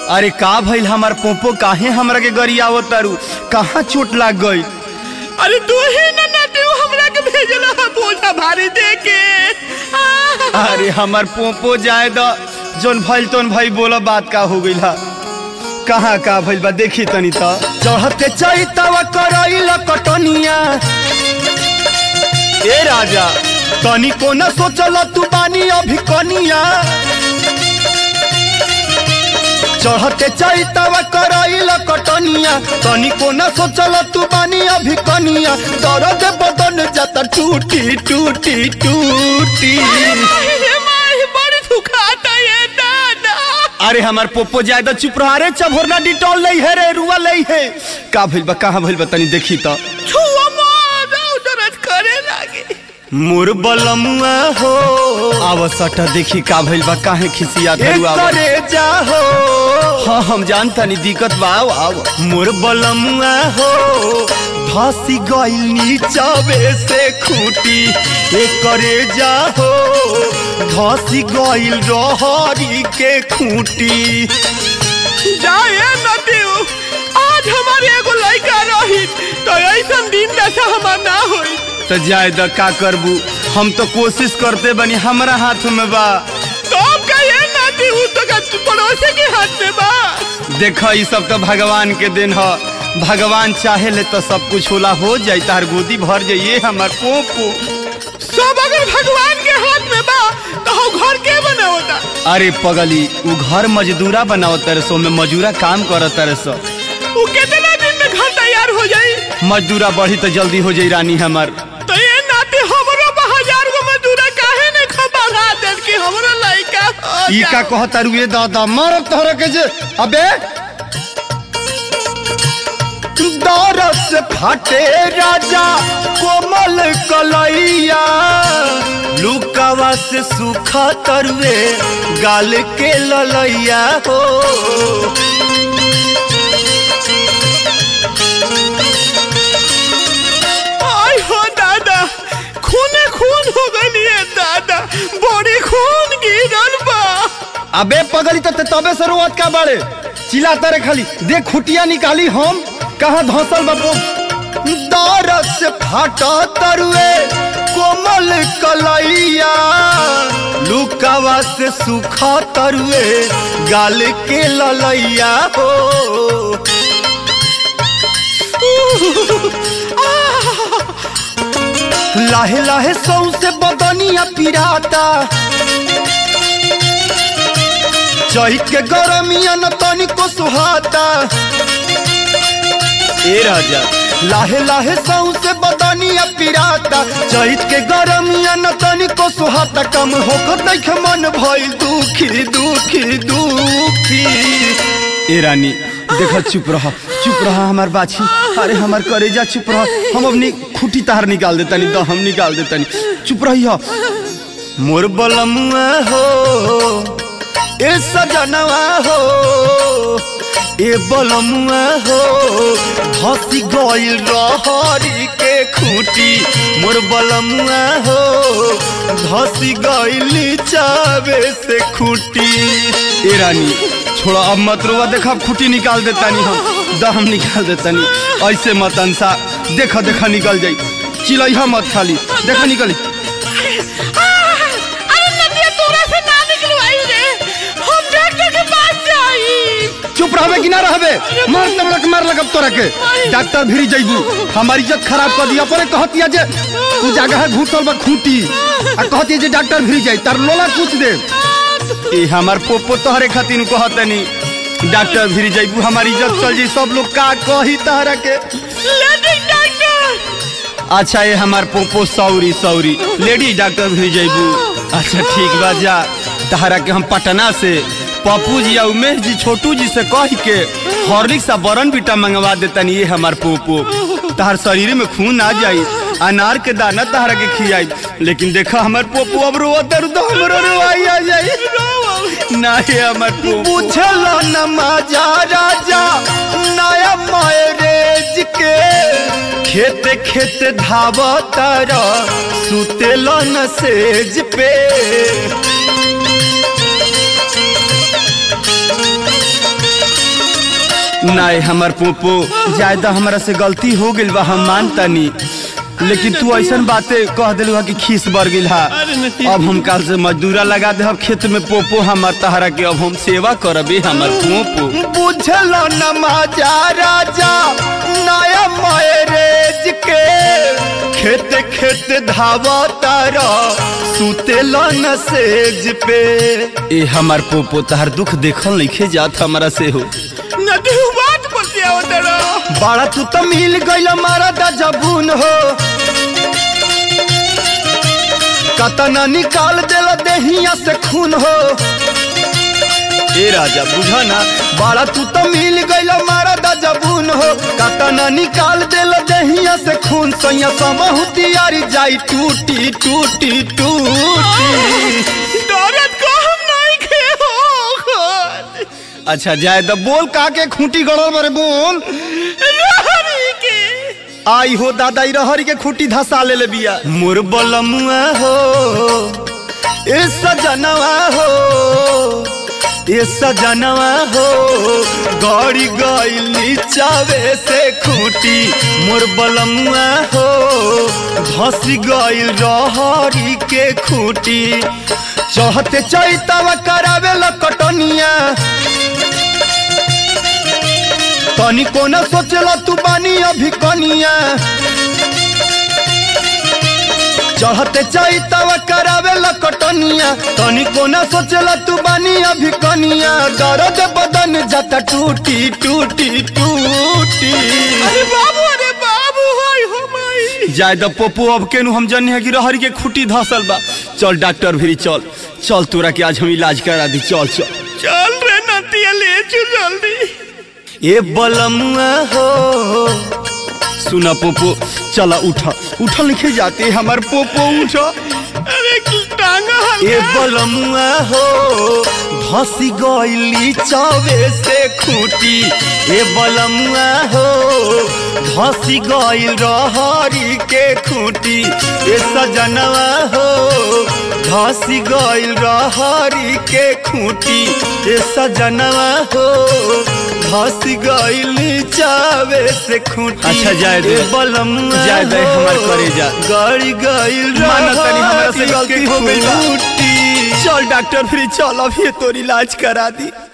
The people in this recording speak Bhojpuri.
अरे का भइल हमार पोपो काहे हमरा के गरियावो तारू कहाँ चोट लाग गई अरे तू ही ना ना तू हमरा के भेजला हा बोझा भारी दे के अरे हमार पोपो जाए द जोन भइल तोन भाई बोला बात का हो गइल हा कहाँ का भइल बा देखी तनी त चढ़ते चैतवा करैल कटनिया ए राजा तनी को न सोचल तू बानी अभी कनिया चढ़ते चैतवा करैल कटनिया तनी को न सोचल तू बानी अभी कनिया दर्द बदन जाता टूटी टूटी टूटी माही माही बड़ी दुखाता ये दादा अरे हमार पोपो ज्यादा चुप रहा रे चभोरना डिटॉल नहीं है रे रुआ नहीं है का भइल बा कहाँ भइल बा तनी देखी त छुआ मारा दर्द करे लागे मोर बलमुआ हो आव सटा देखी का भइल बा काहे खिसिया धरू आव करे जा हो हाँ हम जानता नहीं दिक्कत बा आव आव मोर बलमुआ हो धसी गइल नीचावे से खूटी ए करे जा हो धसी गइल रहरी के खूटी जाए न देव आज हमारे एगो लड़का रही तो ऐसा दिन दशा हमार ना होई तो जाए द का करबू हम तो कोशिश करते बनी हमरा हाथ में बा तो अब कहिए ना देव तो का पड़ोसी के हाथ में बा देख ई सब तो भगवान के दिन ह भगवान चाहे ले तो सब कुछ होला हो जाई तार गोदी भर जाइए हमार पोपो सब अगर भगवान के हाथ में बा तो हम घर के बना होता अरे पगली उ घर मजदूरा बनाओ तेरे सो में मजूरा काम कर तेरे सो वो कितना दिन में घर तैयार हो जाई मजदूरा बढ़ी तो जल्दी हो जाई रानी हमार तो ये नाते हमरो हजार गो मजदूरा काहे ने खबरा देल के हमरो लइका हो ई का जाओ। कहता रुए दादा मारब तोहरा के जे अबे दरस फाटे राजा कोमल कलैया लुकावा से सुखा तरुए गाल के ललैया हो आय हो दादा खूने खून हो गई है दादा बड़ी खून गिरल बा अबे पगली तो तबे से रोवत का बाड़े चिल्लाता रे खाली देख खुटिया निकाली हम कहाँ धौसल बाबू दरस फाटा तरुए कोमल कलैया लुकावा से सुखा तरुए गाल के ललैया हो लाहे लाहे सौ से बदनिया पिराता चहित के गरमिया न तनिको सुहाता ए राजा लाहे लाहे सौ से बदनिया पिराता चहित के गरमिया न तनिको सुहाता कम होकर देख मन भइल दुखी दुखी दुखी ए रानी देखा चुप रह चुप रह हमार बाछी अरे हमार करेजा चुप रह हम अपनी खुटी तार निकाल देता नहीं हम निकाल देता नहीं चुप रही हो मोर बलमुआ हो ए सजनवा हो ए बलमुआ हो धसी गइल रहरी के खूटी मोर बलमुआ हो धसी गइल चावे से खूटी ए रानी छोड़ा अब मत रोवा देखा खूटी निकाल देता नहीं हम दम निकाल देता नहीं ऐसे मत अंसा देखा देखा निकल जाई चिलैहा मत खाली देखा निकली अरे नदिया तोरा से ना निकलवाई रे हम डॉक्टर के पास जाई चुप रहबे कि ना रहबे मार तबड़क मार लगब तोरा के डॉक्टर भिरी जइबू हमारी इज्जत खराब कर दिया परे कहतिया जे तू जगह घुसल बा खूटी आ कहतिया जे डॉक्टर भिरी जाई तार लोला पूछ दे ए हमार पोपो तोहरे खातिर कहतनी डॉक्टर भिरी जइबू हमारी इज्जत चल जाई सब लोग का कही तहरा के लेडी डॉक्टर अच्छा ये हमार पोपो सौरी सौरी लेडी डॉक्टर भी जइबू अच्छा ठीक बा जा तहरा के हम पटना से पप्पू जी या उमेश जी छोटू जी से कह के हॉर्लिक्स आ बरन बीटा मंगवा देतनी ये हमार पोपो तहर शरीर में खून आ जाई अनार के दाना तहरा के खियाई लेकिन देखा हमार पोपो अब रो दर्द हमरो रोवाई आ जाई ना ये हमार पोपो बुझल न मजा राजा नया मैरेज के खेते खेते धावतर सुतेल न सेज पे नहीं हमर पोपो ज्यादा हमरा से गलती हो गइल बा हम मानतानी लेकिन तू ऐसन बातें कह दिलू हा कि खीस बढ़ गइल हा अरे नहीं। अब हम काल से मजदूरा लगा दे खेत में पोपो हमर तहरा के अब हम सेवा करबे हमर पोपो बुझल न माजा राजा नया मैरेज के खेत खेत धावा तारा सुतेल न सेज पे ए हमर पोपो तहर दुख देखल नइखे जात हमरा से हो नदी बात बतियाओ तेरा बाड़ा तू तो मिल गइल मारा दा जबून हो कतना निकाल देला देहिया से खून हो ए राजा बुझा ना बाड़ा तू तो मिल गइल मारा दा जबून हो कतना निकाल देला देहिया से खून सैया समहु तियारी जाई टूटी टूटी टूटी दौलत को हम नहीं खे हो खुद अच्छा जाए द बोल का के खूंटी गड़ल बारे बोल रहरी के आई हो दादा ई रहरी के खूंटी धसा ले ले बिया मोर बलमुआ हो ए सजनवा हो ए सजनवा हो गड़ी गइल नीचावे से खूंटी मोर बलमुआ हो धस गइल रहरी के खूंटी चहते चैतवा करावे ल कटनिया तनी कोना सोचला तू बानी अभी कनिया चढ़ते चैतवा करावे ल कटनिया तनी कोना सोचला तू बानी अभी कनिया दर्द बदन जाता टूटी टूटी टूटी अरे बाबू अरे बाबू हाय हो माई जाय द पोपो अब केनु हम जन्ने है कि रहरी के खूटी धसल बा चल डॉक्टर भिरी चल चल तोरा के आज हम इलाज करा दी चल चल चल रे नतिया ले चल जल्दी ए बलमुआ हो सुना पोपो चला उठा उठा लिखे जाते हमार पोपो उठा अरे टांगा ए हल्का बलमुआ हो धसी गइली चावे से खूटी ए बलमुआ हो धसी गइल रहरी के खूटी ए सजनवा हो धसी गइल रहरी के खूटी ए सजनवा हो धसी गइल चावे से खूटी अच्छा, जाए दे। ए बलमुआ जाए दे, हो, हमार करेजा। गड़ी गइल माना तनी हमरा से रहरी गलती के हो गइल बा। खूटी। चल डॉक्टर फिर चल अभी तोर इलाज करा दी